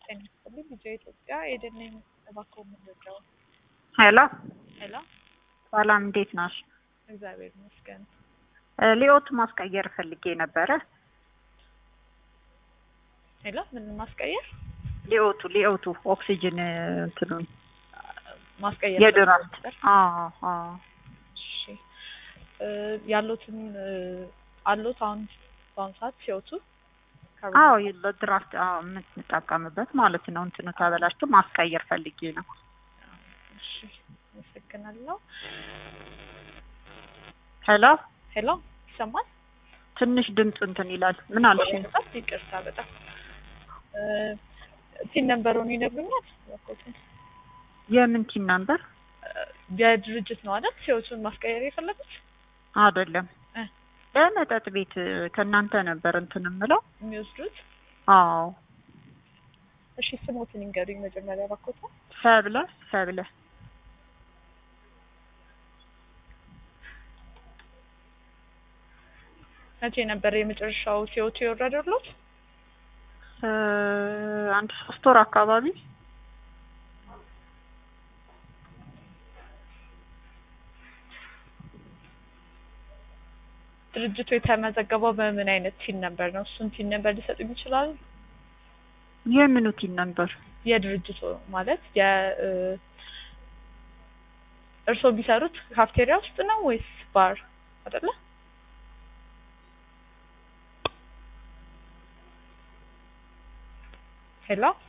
ጤና ይስጥልኝ ቪኦኤ ኢትዮጵያ ኤደን ነኝ። እባክዎ ምንድነው? ሄሎ ሄሎ ሰላም፣ እንዴት ናሽ? እግዚአብሔር ይመስገን። ሊዮት ማስቀየር ፈልጌ ነበረ። ሄሎ ምን ማስቀየር ሊዮቱ ሊዮቱ ኦክሲጅን እንትኑን ማስቀየር የድራፍት ነበር? አዎ አዎ እሺ እ ያሉትን እ አሉት አሁን በአሁኑ ሰዓት ሲወቱ አዎ ለድራፍት አዎ የምንጠቀምበት ማለት ነው። እንትኑ ተበላሽቶ ማስቀየር ፈልጌ ነው። እሺ አመሰግናለሁ። ሄሎ ሄሎ ይሰማል? ትንሽ ድምፅ እንትን ይላል። ምን አልሽኝ? በጣም ይቅርታ በጣም እ ቲን ነምበሩን ይነግሩኛል? እባክዎትን። የምን ቲን ነምበር? የድርጅት ነው አይደል? ሲወቱን ማስቀየር የፈለጉት አይደለም እ ለመጠጥ ቤት ከእናንተ ነበር እንትን የምለው። የሚወስዱት አዎ እሺ ስሞትን ይንገሩኝ መጀመሪያ እባክዎትን። ሰብለ ሰብለ መቼ ነበር የመጨረሻው ሲወቱ የወረደሎት? እ አንድ ሶስት ወር አካባቢ ድርጅቱ የተመዘገበው በምን አይነት ቲን ነበር ነው? እሱን ቲን ነበር ሊሰጡኝ ይችላሉ? የምኑ ቲን ነበር? የድርጅቱ ማለት የ እ እርስዎ ቢሰሩት ካፍቴሪያ ውስጥ ነው ወይስ ባር አይደለ? ሄሎ